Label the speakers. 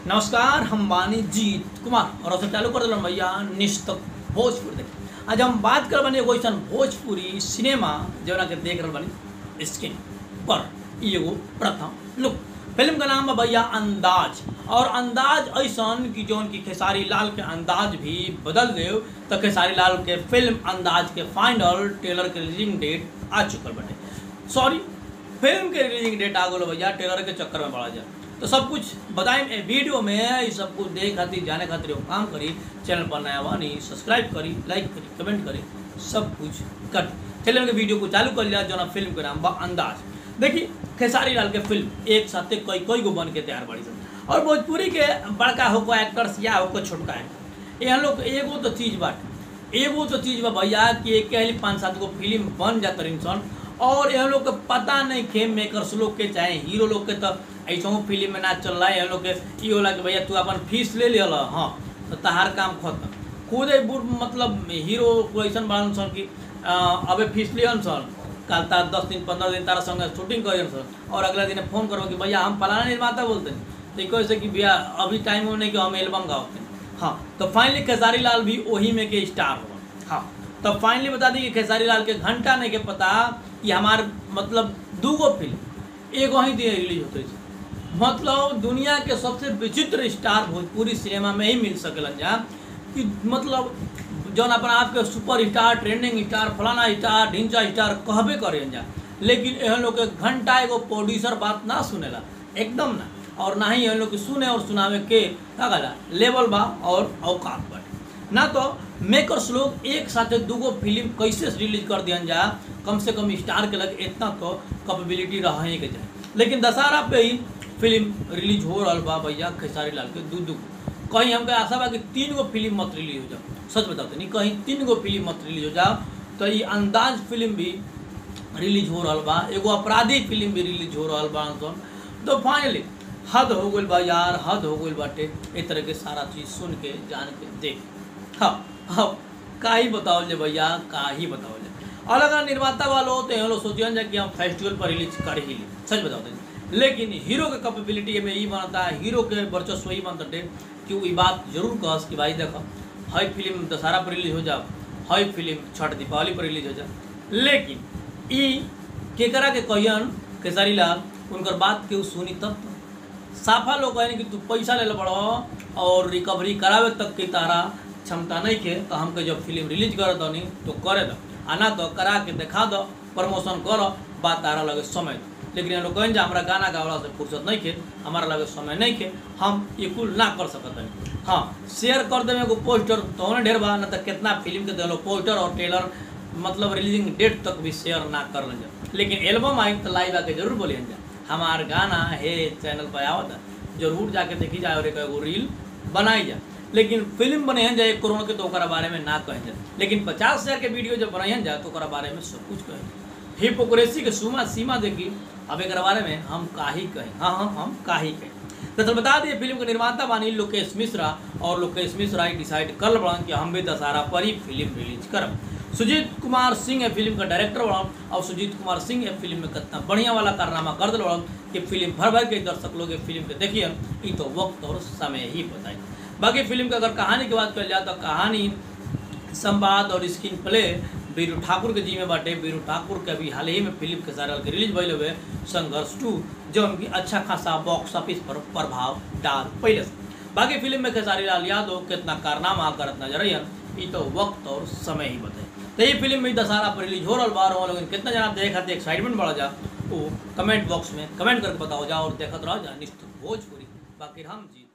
Speaker 1: नमस्कार हम बानी जीत कुमार और अब चालू कर दिल भैया निश्चित भोजपुर देख आज हम बात कर बनी एगो ऐसा भोजपुरी सिनेमा जौना के देख रहे बनी स्क्रीन पर ई एगो प्रथम लुक फिल्म का नाम है भैया अंदाज और अंदाज ऐसा कि जौन की खेसारी लाल के अंदाज भी बदल दे तो खेसारी लाल के फिल्म अंदाज के फाइनल ट्रेलर के रिलीजिंग डेट आ चुकल बटे सॉरी फिल्म के रिलीजिंग डेट आ गलो भैया ट्रेलर के चक्कर में पड़ा जाए तो सब कुछ बताएं ए वीडियो में ये सब कुछ देख खातिर जाने खातिर एगो काम करी चैनल पर नया बानी सब्सक्राइब करी लाइक करी कमेंट करी सब कुछ कर चलिए उनके वीडियो को चालू कर लिया जो ना फिल्म के नाम बा अंदाज देखिए खेसारी लाल के फिल्म एक साथ कई कई गो बन के तैयार बड़ी सन और भोजपुरी के बड़का होको एक्टर्स या होको छोटका एक्टर यहाँ लोग एगो तो चीज बाटे एगो तो चीज बा भैया कि एक ही पाँच सात गो फिल्म बन जाता सन और यह लोग के पता नहीं खे मेकर्स लोग के चाहे हीरो लोग के तो ऐसा फिल्म में ना चल रहा है यह लोग के ई होला कि भैया तू अपन फीस ले लियल हाँ तो तहार काम खत्म खुद बुढ़ मतलब हीरो को ऐसा बड़न सन कि अ, अबे फीस लियन सन कल तार दस दिन पंद्रह दिन तारा संगे शूटिंग करियन सन और अगला दिन फोन करो कि भैया हम फलाना निर्माता बोलते हैं तो कैसे कि भैया अभी टाइम हो नहीं कि हम एल्बम गाते हैं हाँ तो फाइनली खेसारी लाल भी वही में के स्टार हो हाँ तो फाइनली बता दी कि खेसारी लाल के घंटा नहीं के पता कि हमार मतलब दूगो फिल्म एगो ही दिन रिलीज होते थे मतलब दुनिया के सबसे विचित्र स्टार भोजपुरी सिनेमा में ही मिल सकेलन जा कि मतलब जौन अपना आपके सुपर स्टार ट्रेंडिंग स्टार फलाना स्टार ढिंचा स्टार कहबे करें जा लेकिन एहन लोग के घंटा एगो प्रोड्यूसर बात ना सुनेला एकदम ना और ना ही एहन लोग के सुने और सुनावे के का कहला लेवल बा और औकात बाटे ना तो मेकर्स लोग एक साथ दूगो फिल्म कैसे रिलीज कर दियन जा कम से कम स्टार के लगे इतना तो कैपेबिलिटी रहे के जाए लेकिन दशहरा पे ही फिल्म रिलीज हो रहा बा भैया खेसारी लाल के दू दू कहीं हमके आशा बा कि तीन गो फिल्म मत रिलीज हो जाओ सच बताते नहीं कहीं तीन गो फिल्म मत रिलीज हो जाओ तो ये अंदाज फिल्म भी रिलीज हो रहा बा एगो अपराधी फिल्म भी रिलीज हो रहा बा सन तो फाइनली हद हो गई बा यार हद हो गई बाटे इस तरह के सारा चीज़ सुन के जान के देख हाँ अब का ही बताओ ले भैया का ही बताओ ले अलग अलग निर्माता वालों तो ये लोग सोचियन जा कि हम फेस्टिवल पर रिलीज कर ही ली सच बताओ तो लेकिन हीरो के कैपेबिलिटी में ये बनता है हीरो के वर्चस्व ही बनता है कि वो ये बात जरूर कहस कि भाई देखो हई फिल्म दशहरा पर रिलीज हो जाओ हई फिल्म छठ दीपावली पर रिलीज हो जाओ लेकिन ई केकरा के कहियन खेसारी लाल उनकर बात केहू सुनी तब तो साफा लोग कहने कि तू पैसा ले पड़ो और रिकवरी करावे तक की तारा क्षमता नहीं के तो हमके जब फिल्म रिलीज करे दो नहीं तो करे दो आना तो करा के दिखा दो प्रमोशन करो बात तारा लगे समय दो लेकिन ये लोग कहें जा हमारा गाना गावला से फुर्सत नहीं के हमारा लगे समय नहीं के हम ये कुल ना कर सकत हैं हाँ शेयर कर देवे एगो पोस्टर तो उन्हें ढेर बा ना तो कितना फिल्म के दिलो पोस्टर और ट्रेलर मतलब रिलीजिंग डेट तक भी शेयर ना कर लें जा लेकिन एल्बम आई तो लाइव आके जरूर बोलिए जा हमार गाना है चैनल पर आवत है जरूर जाके देखी जाए और एक एगो रील बनाई जाए लेकिन फिल्म बने हैं जाए कोरोना के तो ओकरा बारे में ना कहें जाए लेकिन पचास हजार के वीडियो जब बनाई जाए तो ओकरा बारे में सब कुछ कहें हिपोक्रेसी के सीमा सीमा देखी अब एक बारे में हम का ही कहें हाँ हाँ हम का ही कहें तो चल बता दिए फिल्म के निर्माता बानी लोकेश मिश्रा और लोकेश मिश्रा ही डिसाइड कर बड़न कि हम भी दशहरा पर ही फिल्म रिलीज करब सुजीत कुमार सिंह है फिल्म का डायरेक्टर बड़न और सुजीत कुमार सिंह है फिल्म में कितना बढ़िया वाला कारनामा कर दिल बड़न कि फिल्म भर भर के दर्शक लोग फिल्म के देखिए ये तो वक्त और समय ही बताए बाकी फिल्म के अगर कहानी की बात कर जाए तो कहानी संवाद और स्क्रीन प्ले बीरू ठाकुर के जी में बाटे बीरू ठाकुर के अभी हाल ही में फिल्म के सारे के रिलीज भैल हुए संघर्ष टू जो उनकी अच्छा खासा बॉक्स ऑफिस पर प्रभाव डाल पहले से बाकी फिल्म में खेसारी लाल यादव कितना कारनामा करत नजर आई ये तो वक्त और समय ही बताए तो ये फिल्म में दशहरा पर रिलीज हो रहा बार हो लेकिन कितना जना देखा थे एक्साइटमेंट बढ़ जा वो कमेंट बॉक्स में कमेंट करके बताओ जाओ और देखते रहो जा निश्चित भोजपुरी बाकी हम जी